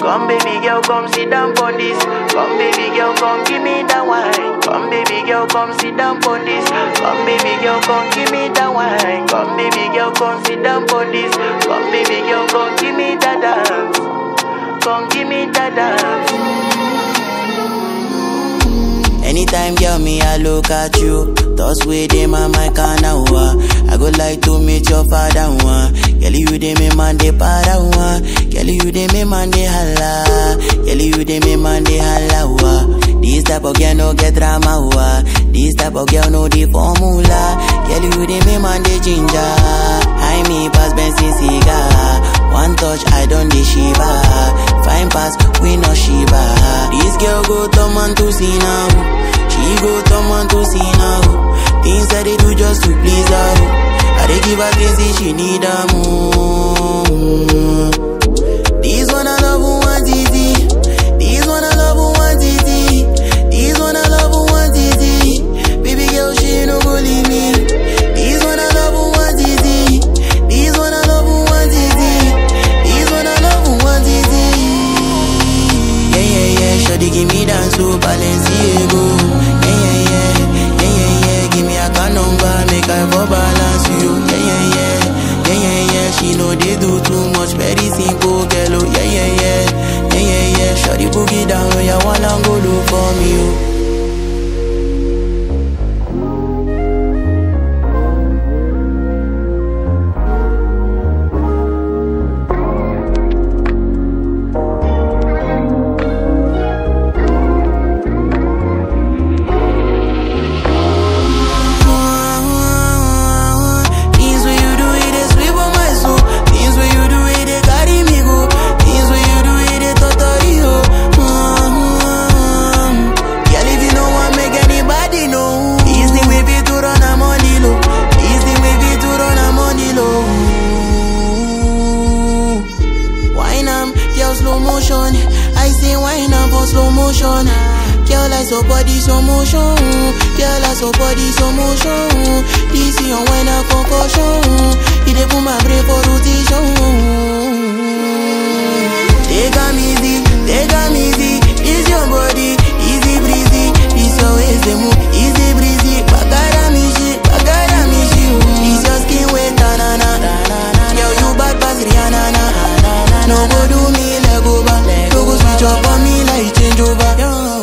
Come baby girl, come sit down on this. Come baby girl, come give me that wine. Come baby girl, come sit down on this. Come baby girl, come give me that wine. Come baby girl, come sit down on this. Come baby girl, come give me that dance. Come give me that dance. Anytime, girl, me, I look at you. Thoughts with them, my mind kinda wa. I go like to meet your father, one. Girl, you dey me man, they para, one. Girl, you dey me man, they holla. Girl, you dey me man, they holla, wa. This type of girl no get drama, wa. This type of girl no the formula. Girl, you dey me man, they ginger. I me pass Benson cigar. One touch, I don't dey shiva. Fine pass, we no shiva. This girl go turn man to see now. She go turn man to see now. Things that they do just to please her. I dey give her things that she need her more. This one I love who want easy. This one I love who want easy. This one I love who want easy. Baby girl, she no go leave me. This one I love who want easy. This one I love who want easy. This one I love who want easy. Yeah, yeah, yeah. Shawty give me dance to Balenciaga. Yeah, yeah, yeah. Yeah, yeah, yeah. Give me a car number, make I for balance you. Yeah, yeah, yeah. Yeah, yeah, yeah. She know they do too much, very simple, girl. Oh, yeah, yeah, yeah. Yeah, yeah, yeah. Shawty boogie down, oh, yeah, wanna go look for me, oh. Things when you do it, they sweep on my soul. Things when you do it, they carry me go. Things when you do it, they totally ho. Mm-hmm. Girl, if you know what make anybody know. It's the way we do run a money low. It's the way we do run a money low. Wine am, girl slow motion. I say wine am for slow motion. Girl, I so body slow motion. Girl, I so body slow motion. This is your wine a concussion. It dey put my brain for rotation. Take am easy, take am easy. It's your body, easy breezy. This your ways they move, easy breezy. Bagara me shit, bagara me shit. This your skin wet, na na na. Girl, you bad pass Rihanna na. No go do me leg over, no go switch up on me like change over.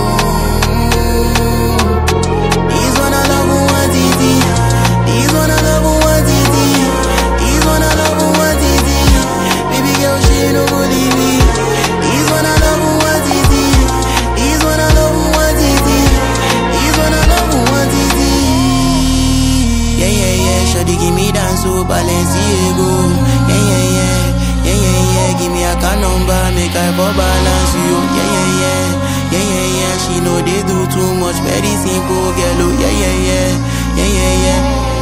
This one I love who want easy. This one I love who want easy. This one I love who want easy. Baby girl, she no go leave me. This one I love who want easy. This one I love who want easy. This one I love who want easy. Yeah, yeah, yeah. Shawty give me dance to Balenciaga. Yeah, yeah, yeah. Yeah, yeah, yeah. Give me a car number, make I for balance you. Yeah, yeah, yeah. Yeah, yeah, yeah. She know they do too much, very simple, girl. Oh, yeah, yeah, yeah. Yeah, yeah, yeah.